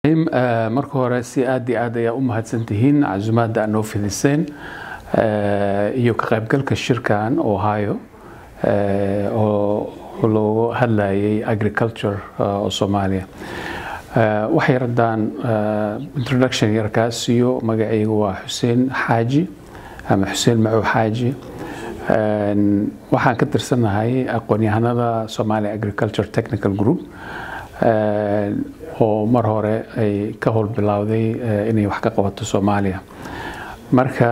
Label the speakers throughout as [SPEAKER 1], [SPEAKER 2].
[SPEAKER 1] marka hore si aad iyo aad ayaa u mahadsantihiin casumaadda aad noo fidiseen iyo ka qaybgalka shirkan ohio oo loogu hadlayay agriculture oo soomaaliya waxay raddaan introduction yarkaas iyo magacaygu waa xuseen xaaji ama xuseen macow xaaji waxaan ka tirsanahay aqoon-yahanada somalia agriculture technical group oo mar hore ay ka howl bilowday inay wax ka qabato soomaaliya marka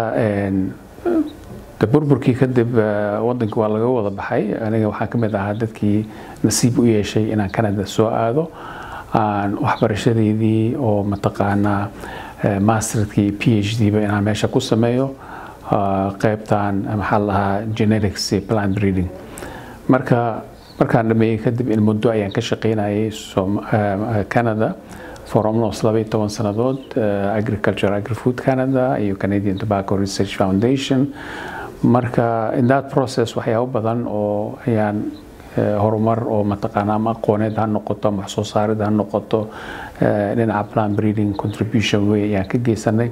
[SPEAKER 1] burburkii kadib wadanka waa laga wada baxay aniga waxaan ka mid ahaa dadkii nasiib u yeeshay inaan canada soo aado aan waxbarashadeydii oo mataqaanaa masterkii p h d ba inaan meesha ku sameeyo qaybtan maxaa lahaa genetics plant breeding marka markaan dhameeyey kadib in muddo ayaan ka shaqaynayay canada for almost laba iyo toban sannadood agriculture agrifood canada iyo canadian tobacco research foundation marka in that process waxyaabo badan oo ayaan horumar oo mataqaana ama aqooneed ha noqoto ama wax soo saarid ha noqoto dhinaca plant breeding contribution wey ayaan ka geysanay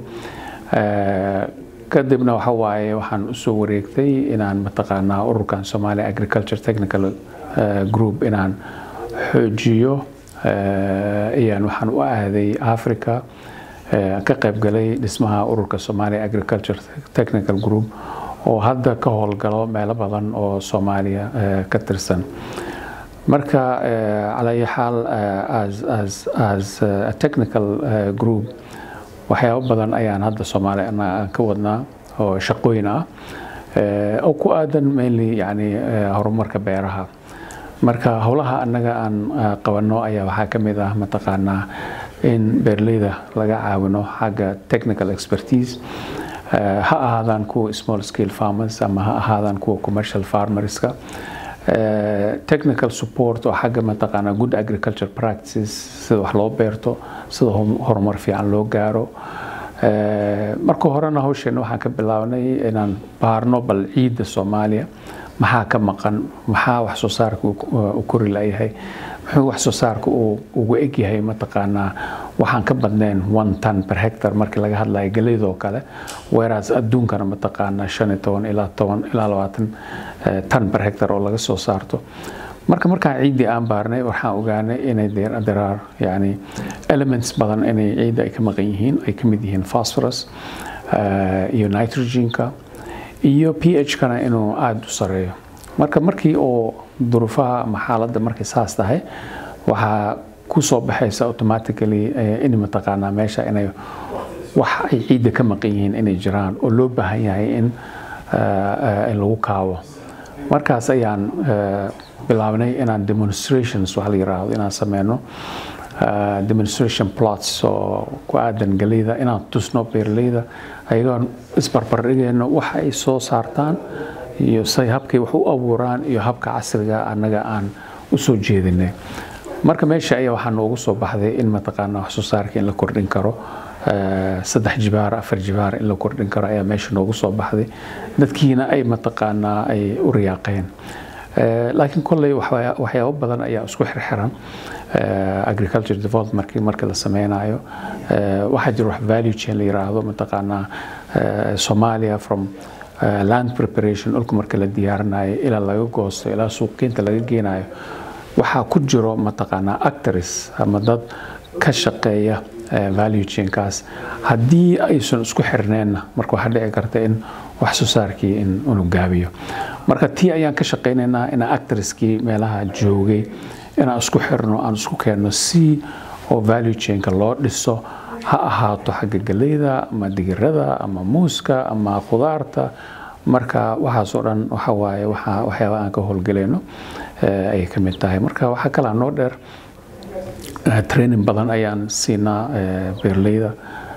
[SPEAKER 1] kadibna waxa waaye waxaan usoo wareegtay inaan mataqaanaa ururkan somalia agriculture technical group inaan xoojiyo ayaan waxaan u aaday africa ka qaybgalay dhismaha ururka somalia agriculture technical group oo hadda ka howlgalo meelo badan oo soomaaliya ka tirsan marka calaa xaal as a technical group waxyaabo badan ayaan hadda soomaaliya aan ka wadnaa oo shaqooyin ah oo ku aadan mainly yani horumarka beeraha marka howlaha annaga aan qabanno ayaa waxaa ka mid ah mataqaanaa in beerleyda laga caawino xagga technical expertise ha ahaadaan kuwa small scale farmers ama ha ahaadaan kuwa commercial farmerska technical support oo xagga mataqaanaa good agriculture practices sida wax loo beerto sida horumar fiican loo gaaro marka horena hawsheena waxaan ka bilaabnay inaan baarno bal ciidda soomaaliya maxaa ka maqan maxaa wax soo saarka u kori layahay muxuu wax soo saarka ugu egyahay mataqaanaa waxaan ka badnayn one ton per hectare markii laga hadlayo galeydoo kale weeraas adduunkana mataqaanaa shan iyo toban ilaa toban ilaa labaatan ton per hectare oo laga soo saarto marka markaan ciiddii aan baarnay waxaan ogaanay inay deraar yani elements badan inay ciidda ay ka maqan yihiin ay ka mid yihiin phosphorus iyo nitrogenka iyo p h kana inuu aada u sareeyo marka markii oo duruufaha ama xaaladda markay saas tahay waxaa ku soo baxaysa automatically in mataqaanaa meesha inay wax ay ciidda ka maqan yihiin inay jiraan oo loo baahan yahay in lagu kaabo markaas ayaan bilaabnay inaan demonstrations wax la yiraahdo inaan sameyno demonstration plots oo ku aadan galeyda inaan tusno beeraleyda ayagoon isbarbardhigayno waxa ay soo saartaan iyo say habkay wax u abuuraan iyo habka casriga annaga aan u soo jeedinay marka meesha ayaa waxaa noogu soo baxday in mataqaanaa wax soo saarka in la kordhin karo saddex jibaar afar jibaar in la kordhin karo ayaa meesha noogu soo baxday dadkiina ay mataqaanaa ay u riyaaqeen laakiin kolley waxyaabo badan ayaa isku xirxiran agriculture development marka la sameynayo waxaa jira wax value chain la yiraahdo mataqaanaa Somalia from land preparation dhulka marka la diyaarinayo ilaa laga goosto ilaa suuqgeynta laga geenayo waxaa ku jiro mataqaanaa actors ama dad ka shaqeeya value chainkaas haddii aysan isku xirneenna marka waxaa dhici karta in wax soo saarkii in unu gaabiyo marka tii ayaan ka shaqaynaynaa inaan actorskii meelaha joogay inaan isku xirno aan isku keenno si oo value chainka loo dhiso ha ahaato xagga galeyda ama digirada ama muuska ama khudaarta marka waxaasoo dhan waxa waaye waxyaaba aan ka howlgelayno ayay ka mid tahay marka waxaa kalaa noo dheer training badan ayaan siinaa beerleyda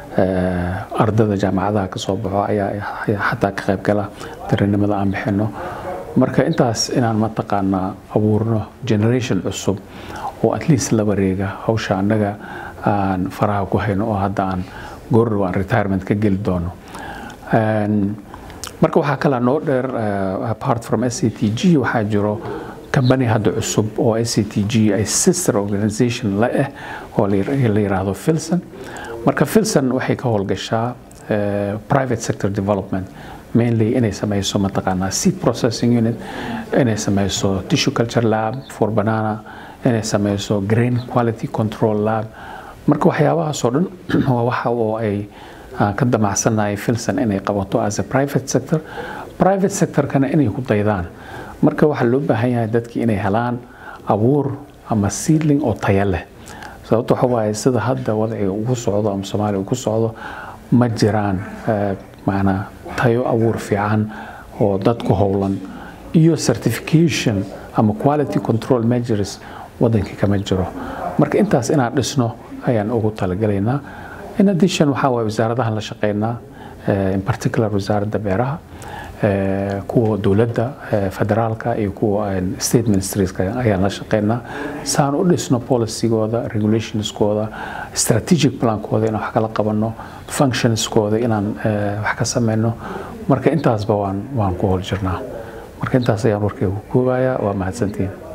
[SPEAKER 1] ardada jaamacadaha ka soo baxo ayaa xataa ka qayb gala trainimada aan bixino marka intaas inaan mataqaanaa abuurno generation cusub oo at least la wareega hawsha annaga aan faraha ku hayno oo hadda aan goordhow aan retirement ka geli doono marka waxaa kalaa noo dheer apart from s c t g waxaa jiro kambani hadda cusub oo i c t g ay sister organization la ah oo la yiraahdo filson marka filson waxay ka howlgashaa private sector development mainly inay sameyso mataqaanaa seed processing unit inay sameyso tissue culture lab for banana inay sameyso grain quality control lab marka waxyaabahaasoo dhan waa waxa oo ay ka damacsanahay filson inay qabato as a private sector private sectorkana inay ku daydaan marka waxaa loo baahan yahay dadki inay helaan abuur ama seedling oo taya leh sababto waxa waaye sida hadda wadciga ugu socdo ama soomaaliya ugu socdo ma jiraan macnaa tayo abuur fiican oo dadku howlan iyo certification ama quality control measures wadankii kama jiro marka intaas inaan dhisno ayaan ugu talagalaynaa in addition waxaa waye wasaaradahan la shaqeynaa in particular wasaaradda beeraha kuwa dowladda federaalka iyo kuwa state ministerieska ayaan la shaqeynaa saan u dhisno policygooda regulationskooda strategic plankooda inaan wax kala qabano functionskooda inaan wax ka sameyno marka intaasba waan waan ku hol jirnaa marka intaas ayaan warkeyga ku koobayaa waa mahadsantiin